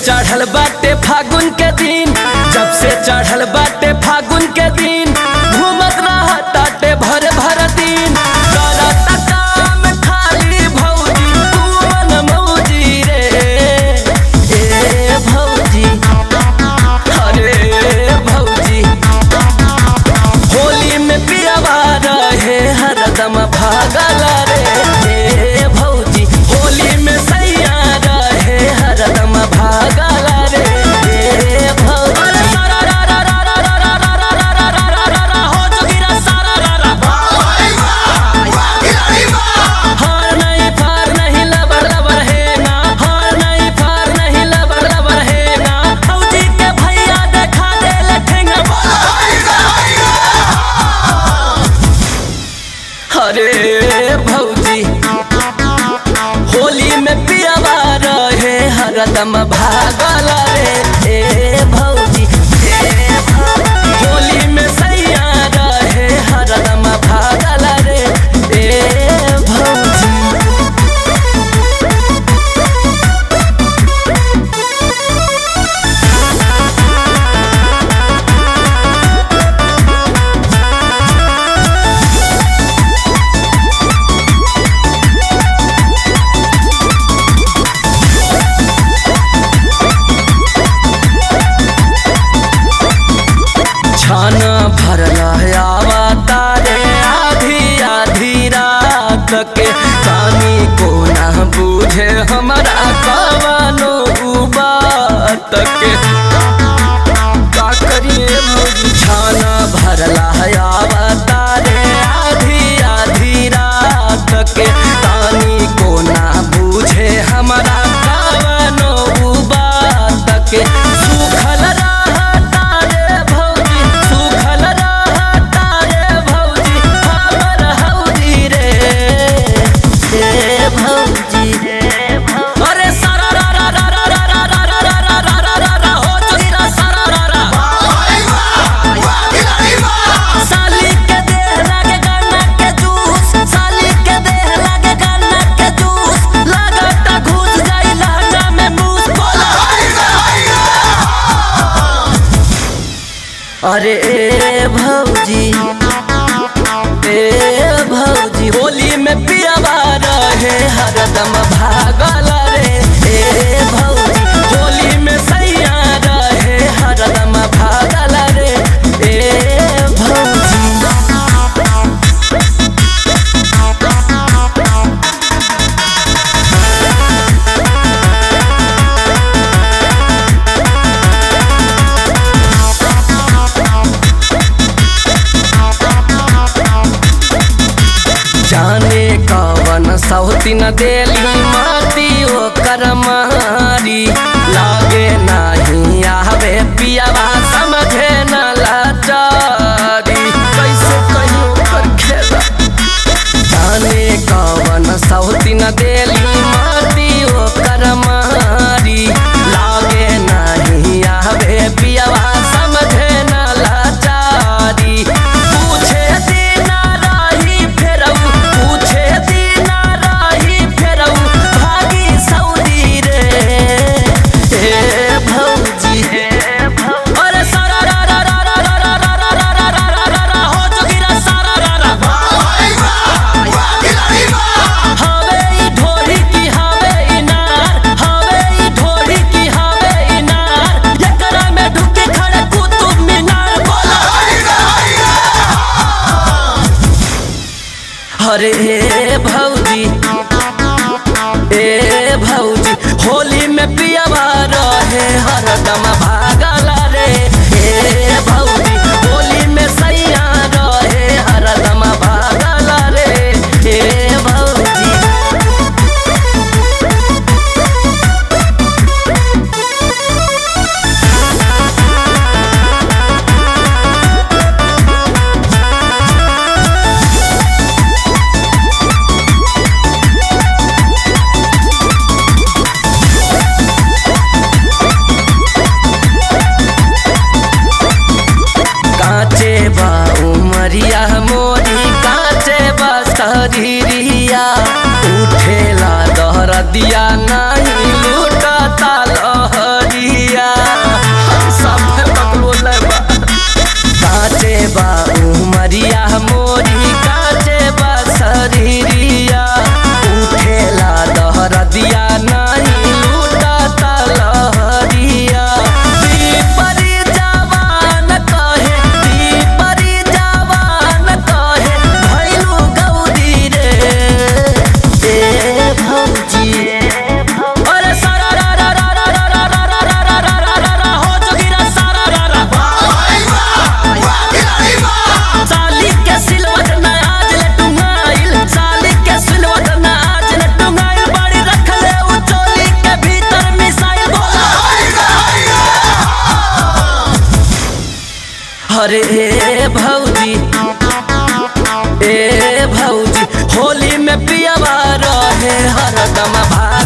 चढ़ल बाटे फागुन के दिन जब से चढ़ल बाटे फागुन के दिन घूमत रहा ताटे भर भर दिन करता काम खाली भौजी तू मन मौजी रे ए भौजी अरे भौजी होली में पियावा रहे हरदम भागल रे हे भौजी होली में सैया रहे हरदम भागल रे हे भौजी हो जोगिरा सारा रा रा हार नहीं पार नहीं लबर लबर है ना हार नहीं पार नहीं लबर लबर है ना भौजी के भैया देखा दे लठेंगा अरे भौजी होली में पियावा रहे हरदम भागल रे ए भौजी ए भौजी। होली में सैया रहे हरदम भागल रे ए भौजी छाना भरला आवा तारे आधी आधी रात के कानी को ना बूझे हमारा कवनो बात के का करिए मुझी छाना भरला आवा तारे आधी आधी रात के कानी को ना बूझे हमारा कवनो बात के सुखल रहा तारे भौजी सुखल रहा तारे भौजी हमर हौदी रे ए भौजी अरे सारा रा रा रा रा रा रा रा रा रा रा रा रा रा हो जोगिरा सारा रा रा साली के देह लागे गन्ना के जूस साली के देह लागे गन्ना के जूस लागता घुस जाई लहंगा में मूस बोला अरे ए भौजी ए भौजी होली में पियावा रहे हरदम भागल रे ए भौजी होली में सैया रहे हरदम भागल रे ए भौजी जाने कवन सौती न देली माती ओकर मारी लागे नाही आवे पियावा समझे न लाचारी कैसे कहीं ओकर खेला जाने कवन सौती न देली माती ओकर मारी लागे नाही आवे पियावा समझे न लाचारी पूछे दीना राही फेरऊ पूछे दीना राही फेरऊ भागी सऊदी रे ए भौजी अरे सारा रा रा रा रा रा रा रा रा रा रा रा रा रा हो जोगिरा सारा रा रा हवे ई ढोरी की हवे इनार हवे ई ढोरी की हवे इनार एकरा में ढुके खड़े कुतुब मीनार बोला अरे ए भौजी ए भौजी होली में पियावा रहे हरदम भागल रे ए भौजी होली में सैया रहे हरदम भागल रे ए भौजी अरे ए भौजी ए भौजी होली में पियावा रहे हरदम भाई